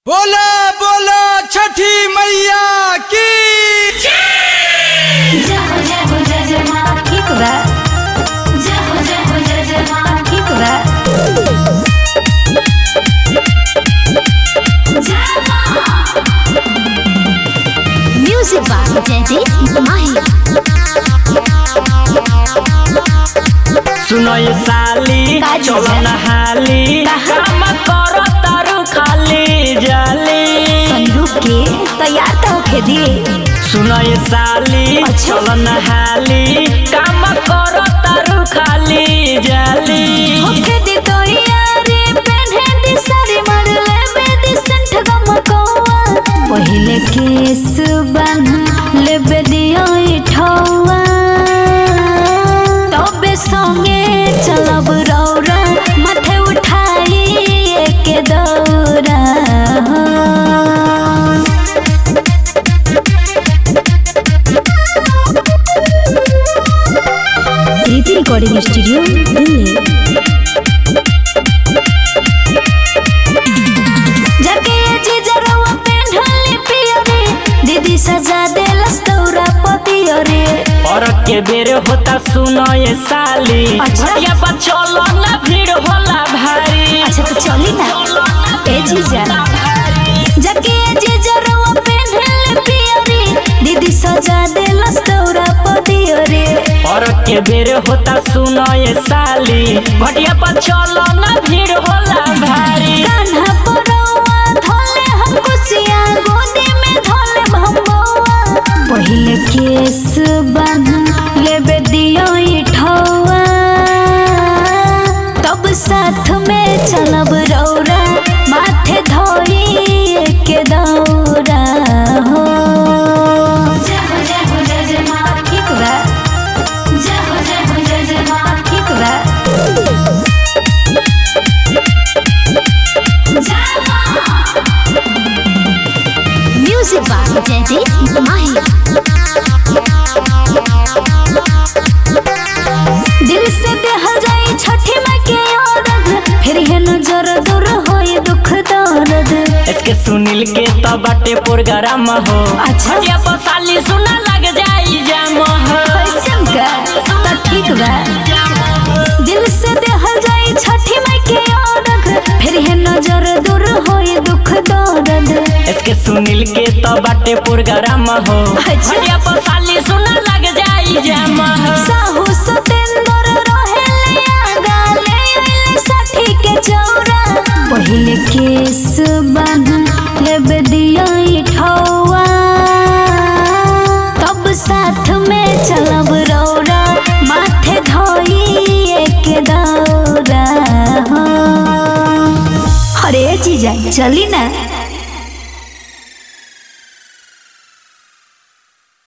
बोला बोला छठी मैया की जय हो जय हो जय जय माँ ठीक बा जय हो जय हो जय जय माँ ठीक बा जय माँ म्यूजिक बाय जयदीप माही सुनो ये साली का जी? चलो नहाली कहाँ? काम करो तारू खाली जाली बंदूक के तैयार तो होके दिए सुनो ये साली अच्छा। चलो नहाली काम करो तारू खाली जाली होके दे तो यारे पहने दी सारी मर ले बेदी संठ गम कोआ पहले केस बन ले बेदियो इठौआ तबे संगे चलब रौरा माथे उठाई एक दौरा रीति रिकॉर्डिंग स्टूडियो दिल्ली जाके जी जरवा पेन्हले पियरे दीदी सजा देलस तौरा पतियरे और के बेर होता सुनो ये साली अच्छा। या पर चलो ना भीड़ होला भारी अच्छा तो चली ना ए जीजा जाके जी जरवा पेन्हले पियरे दीदी सजा देलस तौरा पतियरे और के बेर होता सुनो ये साली भटिया पर चलो ना भीड़ होला भारी कान्हा परौआ धोले हम कुसिया गोदी में धोले भंबौआ पहिले केस बन लेबे दियो इठौआ तब साथ में चलब रौरा माथे धोई के दौरा हो जय हो जय हो जय जय माँ ठीक बा जय हो जय हो जय जय माँ ठीक बा जय माँ म्यूजिक बाय जयदीप माही दिल से देहल जाई छठी माई के औरत फिर है नजर दूर होई दुख दर्द इसके सुनील के तो बाटे प्रोग्राम हो अच्छा। भटिया पर साली सुना लग जाई जाम हो कैसन का तो ठीक बा दिल से देहल जाई छठी माई के औरत फिर है नजर दूर होई दुख दर्द इसके सुनील के तो बाटे प्रोग्राम हो अच्छा। भटिया पर साली सुना लग जाई जाम हो साहू सतेंद्र रहेले आगा ले आइले साठी के चौरा पहिले केस बन लेबे दियो इठौआ तब साथ में चलब रौरा माथे धोई एक दौरा हो अरे जीजा चली ना